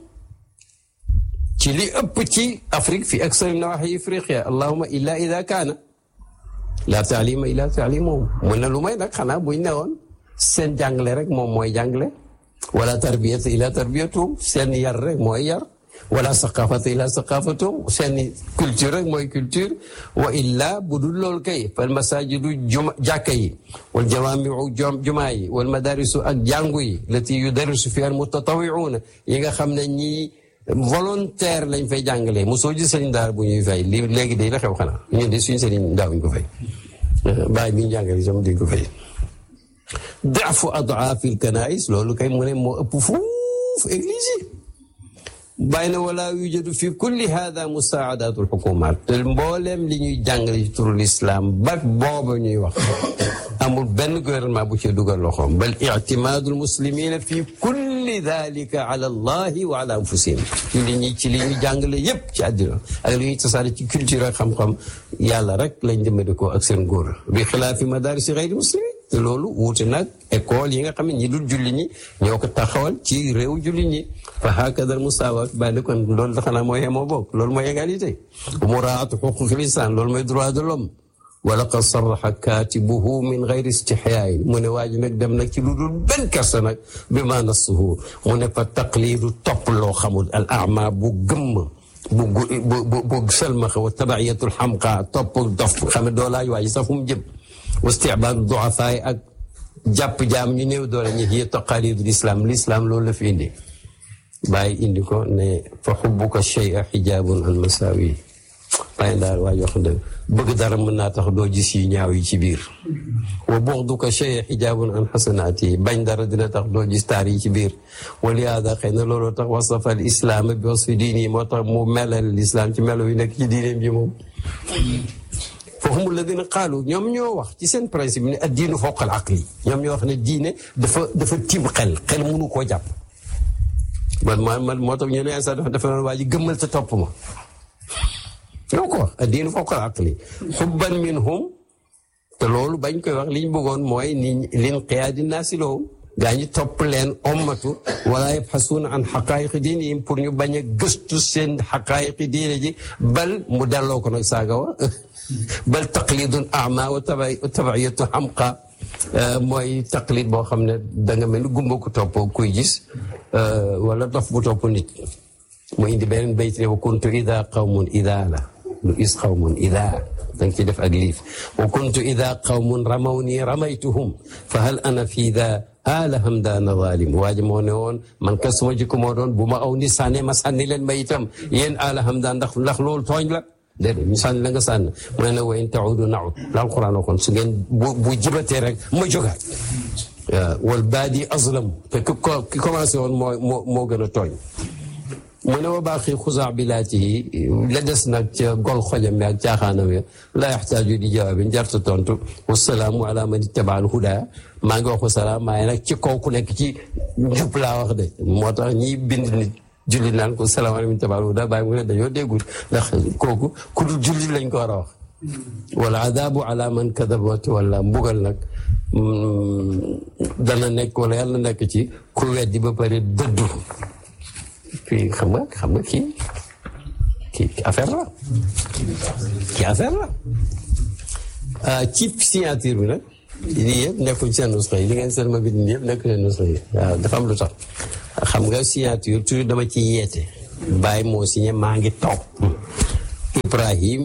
Speaker 1: ci li ëpp ci Afrique fi aksari nawaxi ifriqiya allahuma illa ida kaana la taalima illa taalimuhum mu ne lu may nag xanaa buñ ne woon seen jàngale rek moom mooy jàngale wala tarbiyata ila tarbiyatuhum seen yar rek mooy yar wala saqafata ila saqafatum seen culture rek mooy culture wa illa bu dul loolu kay fal masajidu juma jàkka yi wal jawamiu jumaa yi wal madarisu ak jàngu yi lati yudarisu fi al mutatawiuna yi nga xam ne ñii volontaire lañ fay jàngalee mosoo gis sëriñ daara bu ñuy fay li léegi day la xew xanaa ñun de suñu sëriñ daawuñ ko fay bàyyi bi ñu jàngale itam duñ ko fay daafu adaafi lkanais loolu kay mu ne moo ëpp fuuf église yi bàyyi na wala yujadu fi kulli hada musaadatu lxukumat te mbooleem li ñuy jàngale ci turu lislaam ba booba ñuy wax amul benn gouvernement bu ci dugal loxoom bal ictimaadu lmuslimina fi kulli dalika ala allahi wa ala anfusihim li ñuy ci li ñuy jàngale yépp ci àddina ak li ñuy tasaare ci culture ak xam-xam yàlla rek lañ jëmandikoo ak seen góor bi xilaafi madarisi xayri muslimin te loolu wuute nag école yi nga xam ne ñi dul julli ñi ñoo ko taxawal ci réew julli ñi fa hakada musaawat bàyyi kon loolu xanaa mooy yemoo bokk loolu mooy égalité muraatu xuquqil insaan loolu mooy droit de l'homme wa laqad sarraxa kaatibuhu min gayri istixyaayin mu ne waa ji nag dem nag ci lu dul benn kersa nag bi ma nassuhu mu ne fa taqliidu topp loo xamul al ama bu gëmm bu bu bu selmaxa wa tabaciyatul xamqa topp dof xam ne doo laaj waa ji sax fu mu jëm wa istibaadu duafaay ak jàpp jaam ñu néew doole ñi hiya taqalidul islam l'islam loolu la fi indi bàyyi indi ko ne fa xubbuka shay'a xijaabun an masaawi bàyyi daal waa jox dëgg bëgg dara mën naa tax doo gis yu ñaaw yi ci biir wa buxduka shay'a xijaabun an xasanaati bañ dara dina tax doo gis taar yi ci biir wa lihaada xëy na looloo tax wasafa al islaam bi wasfi diini moo tax mu melal l'islam ci melo yi nekk ci diineem ji moom foofu la dina xaalu ñoom ñoo wax ci seen principe ne ad diinu fawqa al aqli ñoom ñoo wax ne diine dafa dafa tiim xel xel mënu koo jàpp man man moo tax ñu ne instant dafa dafa doon waa ji gëmmal te topp ma ñoo ko wax ad diinu fawqa al aqli xubban minhum te loolu bañ koy wax liñ bëggoon mooy ni lin qiyaadi naasi lahum gaa ñi topp leen ommatu wala yabxasuuna an xaqaayiqi diinihim pour ñu bañ a gëstu seen xaqaayiqi diine ji bal mu delloo ko nag saaga wa bal taqlidun ama wa tabaiyatu xamqa mooy taqlid boo xam ne da nga mel ni gumba ku topp kuy gis wala dof bu topp nit mu indi beneen bayt ne wa kuntu ida qawmun ida la lu is qawmun ida da nga ci def ak liif wa kuntu ida qawmun ramaw nii ramaytuhum fa hal ana fi da ala hamdaana zalim waa ji moo ne woon man ka suma jikko moo doon bu ma aw ni sànne ma sànni leen ma itam yéen ala hamdaan ndax ndax loolu tooñ la déedéet ñu sànni la nga sànni mu ne nag wa in taudu naud la alquran waxoon su ngeen bu bu jibatee rek ma jógaat wal baadi azlam te ki commencé woon moo moo moo gën a tooñ mu ne wa baaxi xusaa bilaatihi la des nag ca gol xojam mi ak caaxaanam ya la yaxtaaju di jawaabi njarta tontu wasalaamu ala man ittaba al huda maa ngi wax wasalaam maaye nag ci kaw ku nekk ci njub laa wax de moo tax ñi bind nit julli naan ko salaamaaleykum ittaba al huda bàyyi mu ne dañoo déggul ndax kooku ku dul julli lañ ko war a wax wala adabu ala man kadaba wala mbugal nag dana nekk wala yàlla nekk ci ku weddi ba pare dëddu fii xam nga xam nga kii kii affaire la kii affaire la ci signature bi nag lii yëpp nekkul seen nusxa yi li ngeen seen ma bind yëpp nekkul seen nusxa yi waaw dafa am lu tax xam nga signature toujours dama ci yeete bàyyi moo signé maa ngi toog Ibrahim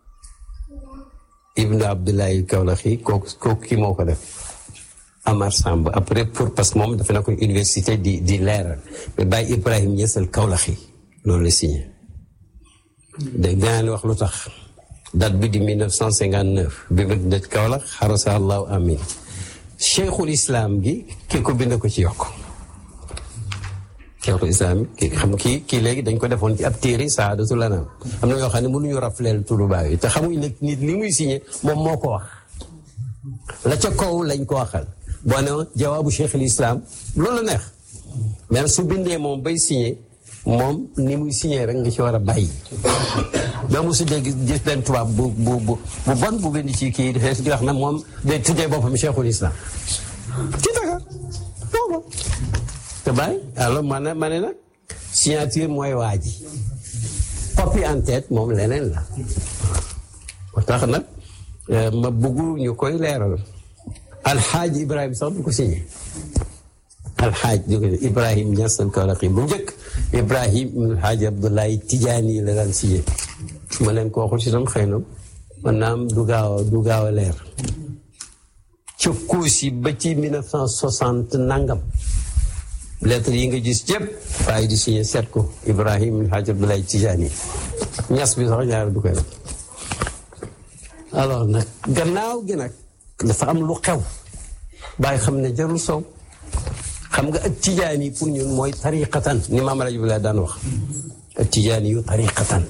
Speaker 1: ibnu Abdullahi Kawlaxi kooku kooku kii moo ko def Amar Samb après pour parce que moom dafa nekkoon université di di leeral mais bàyyi Ibrahim ñeesal Kawlaxi loolu la signé dégg nga wax lu tax date bi di 1959 bi ma dëj Kaolack xarasa allahu amin cheikhul islam gi kii ko bind ko ci yokk cheikhul islam ki xam kii kii léegi dañ ko defoon ci ab téere saadatul anam am na ñoo xam ne mënuñu rafleel turu baay yi te xamuñ ne nit li muy signé moom moo ko wax la ca kaw lañ ko waxal boo ne jawaabu cheikhul islam loolu la neex mais su bindee moom bay signé moom ni muy signé rek nga ci war a bàyyi ba mosu dégg gis benn tubaab bu bu bu bu bon bu bind ci kii xees di wax na moom day tuddee boppam cheikhul islam ci Dakar booba te bàyyi alors ma ne ma ne nag signature mooy waa ji copie en tête moom leneen la moo tax nag ma bëggu ñu koy leeral alxaaji ibrahima sax du ko signé alxaaj du ko ibrahim Ñas al Kawlaxi bu njëkk ibrahim alxaaji abdoulaye tijaani la daan signé ma leen ko waxul si tam xëy na man naam du gaaw a du gaaw a leer ca kuusi ba ci 1960 nangam lettre yi nga gis yëpp waaye di signé seet ko ibrahim alxaaji abdoulaye tijaani ñas bi sax ñaar du koy def alors nag gannaaw gi nag dafa am lu xew bàyyi xam ne jarul sow xam nga ak tijaan yi pour ñun mooy tariqatan ni maam rajo bi laa daan wax ak tijaan yu tariqatan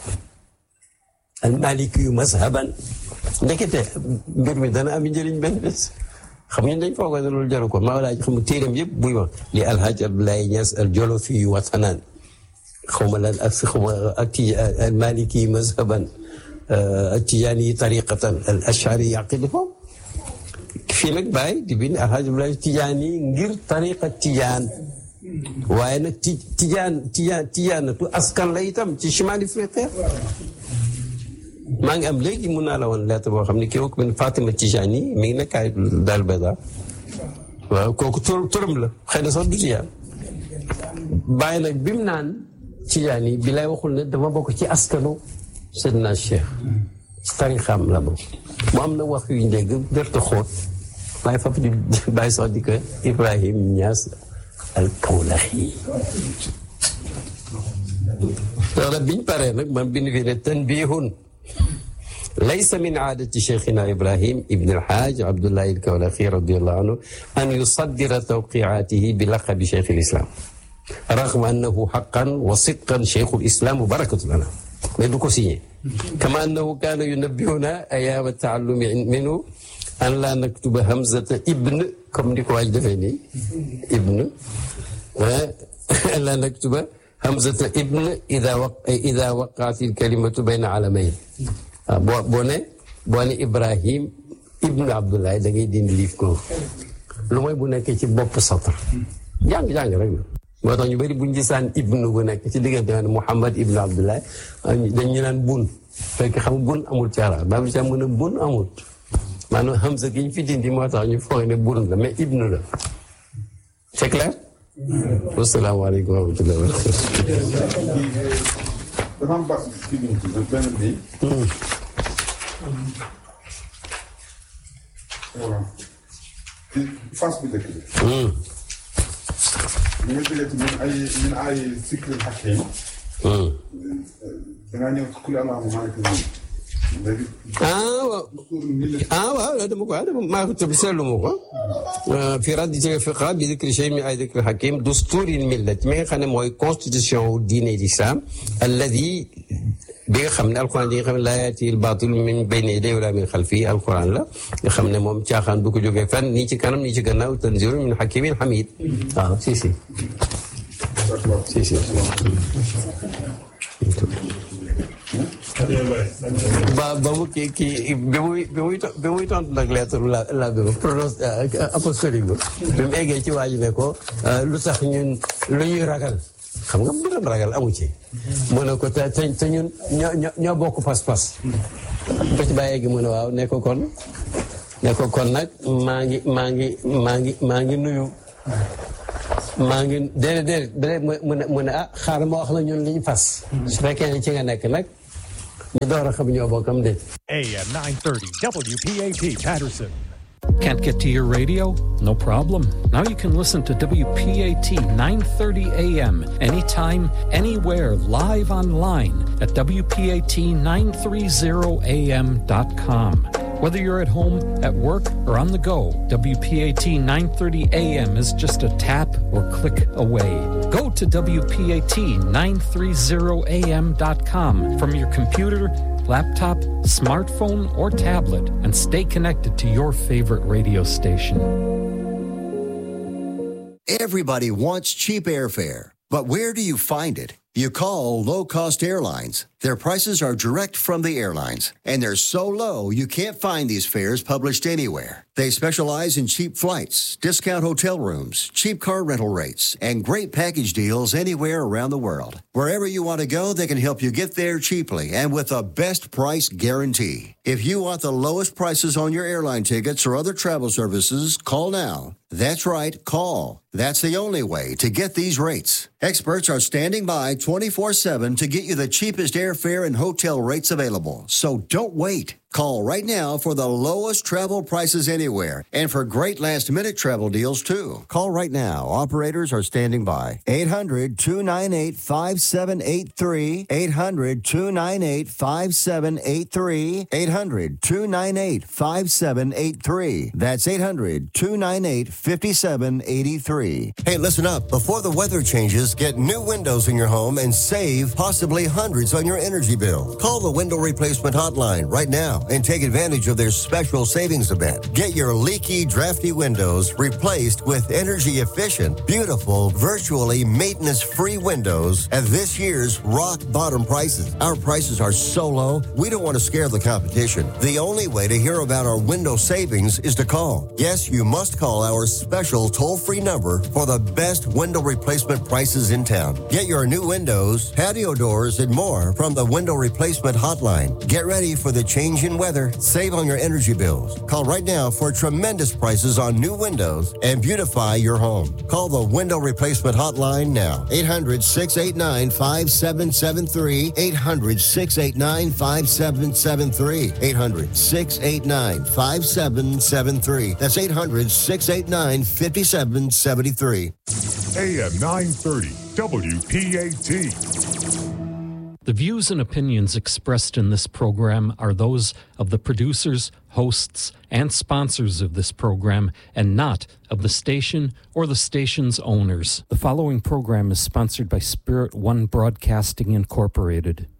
Speaker 1: al maliki yu mazhaban ndekete mbir mi dana am njëriñ benn bés xam ñu dañ foogoo ne loolu jaru ko maa laaj xam téeram yëpp buy wax li alhaj abdoulaye Niass al jolofi yu watanan xaw ma lan ak xaw ma ak ti al maliki yu mazhaban ak tijaan yi tariqatan al ashari yaqidi foofu fii nag bàyyi di bind alhaji Abdoulaye tijaan yi ngir tariqa tijaan waaye nag ti tijaan tijaan tijaanatu askan la itam ci chimali Afrique maa ngi am léegi mun naa la woon lettre boo xam ne kii ko bind Fatima Tijaan yi mi ngi nekk ay daal bada waaw kooku tur turam la xëy na sax du tijaan bàyyi nag bi mu naan tijaan yi bi lay waxul ne dama bokk ci askanu Seydina Cheikh ci tarixam la bokk mu am na wax yu njëgg dërta xóot waaye fap di bàyyi sax di ko Ibrahim Niass al Kawlaxi loolu biñ paree nag man bind fi ne tanbihun laysa min aadati cheikhina Ibrahim ibn alhaaj Abdullahi al-Kawlaxi radiallahu anhu an yusaddira tawqiaatihi bi laqabi cheikh al-islam ragma annahu xaqan wa sidqan cheikh al-islam wa barakatu lana mais du ko signé kama annahu kaana yunabbihuna ayaama taallumi minhu an laa naktuba hamzata ibn comme ni ko waaj defee nii ibn an laa naktuba hamzata ibn ida wa ida waqaat il kalimatu bayna alamayn waaw boo boo ne boo ne Ibrahim ibn Abdoulaye da ngay dindi liif ko lu mooy bu nekkee ci bopp satr jàng-jàng rek la moo tax ñu bëri buñ gisaan ibnu bu nekk ci diggante ne Muhammad ibnu Abdoulaye dañ ñu naan bun fekk xam bun amul ci arab baa bi ca mën a bun amul maanaam hamza gi ñu fi dindi moo tax ñu foog ne bun la mais ibnu la c'est clair wasalaamaaleykum wa rahmatulah wa
Speaker 3: dafa am bas ci biir benn bi. voilà. ci phase bu njëkk bi. ñu ngi jëlee ci ñun ay ñun ay cycle hakim. da ngaa ñëw ci kuli allahu maaliki nii. léegi.
Speaker 1: ah waaw ah waaw loolu dama ko ah dama maa ko tëb seetlu ma ko fi raddi fiqa bi dikri shay min ay dikri hakim dusturil millat mi nga xam ne mooy constitution wu diine l'islam alladi bi nga xam ne alquran di nga xam ne laa yaati al baatil min bayni yadayhi wala min xalfihi alquran la nga xam ne moom caaxaan du ko jógee fenn nii ci kanam nii ci gannaaw tanzilu min hakimin hamid waaw si si si si ba ba mu kii kii bi muy bi muy bi muy tontu nag lettre la la bi prononce apostolique bi bi mu eggee ci waa ji ne ko lu tax ñun lu ñuy ragal xam nga mbiram ragal amu ci mu ne ko te te ñun ñoo ñoo bokk pas-pas ba ci bàyyee gi mu ne waaw ne ko kon ne ko kon nag maa ngi maa ngi maa ngi maa ngi nuyu maa ngi déedéet déedéet mu ne mu ne ah xaaral ma wax la ñun li ñu fas su fekkee ne ci nga nekk nag ñu door a xam ñoo bokkam déet
Speaker 4: AM 930 WPAT Patterson.
Speaker 5: Can't get to your radio? No problem. Now you can listen to WPAT 930 AM anytime, anywhere, live online at WPAT930AM.com. Whether you're at home, at work, or on the go, WPAT 930 AM is just a tap or click away. Go to WPAT930AM.com from your computer, laptop, smartphone, or tablet and stay connected to your favorite radio station.
Speaker 6: Everybody wants cheap airfare, but where do you find it? You call low cost airlines. Their prices are direct from the airlines, and they're so low you can't find these fares published anywhere. They specialize in cheap flights, discount hotel rooms, cheap car rental rates, and great package deals anywhere around the world. Wherever you want to go, they can help you get there cheaply and with a best price guarantee. If you want the lowest prices on your airline tickets or other travel services, call now. That's right, call. That's the only way to get these rates. Experts are standing by 24 7 to get you the cheapest airfare and hotel rates available. So don't wait. Call right now for the lowest travel prices anywhere and for great last minute travel deals too. Call right now. Operators are standing by. 800 298 5783. 800 298 5783. 800 298 5783. That's 800 298 5783. Hey, listen up. Before the weather changes, get new windows in your home and save possibly hundreds on your energy bill. Call the window replacement hotline right now and take advantage of their special savings event. Get your leaky, drafty windows replaced with energy efficient, beautiful, virtually maintenance free windows at this year's rock bottom prices. Our prices are so low, we don't want to scare the competition. The only way to hear about our window savings is to call. Yes, you must call our special toll free number for the best window replacement prices in town. Get your new windows, patio doors, and more from the window replacement hotline. Get ready for the change in weather. Save on your energy bills. Call right now for tremendous prices on new windows and beautify your home. Call the window replacement hotline now. 800 689 5773. 800 689 5773. 800 689 5773. That's 800 689 5773.
Speaker 4: AM 930 WPAT.
Speaker 5: The views and opinions expressed in this program are those of the producers, hosts, and sponsors of this program and not of the station or the station's owners. The following program is sponsored by Spirit One Broadcasting Incorporated.